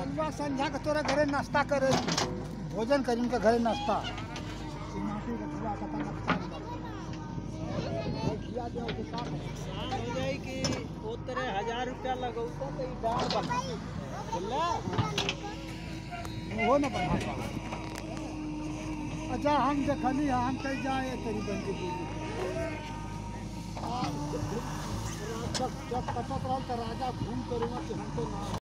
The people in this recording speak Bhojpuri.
कलवा संझा के तोरे घरे नाश्ता करे भोजन करी उनके घरे नाश्ता ई माटी के खिला के तना खा ले खिया दे के साथ नुकसान हो जाए कि वो तेरे हजार रुपया लगौता तो ई डाल बना बोला वो न बढ़ा पा अच्छा हम देखनी है हम कहीं जाए तेरी बंदी की जब जब कटक रहा तो राजा घूम करूँगा कि हमको ना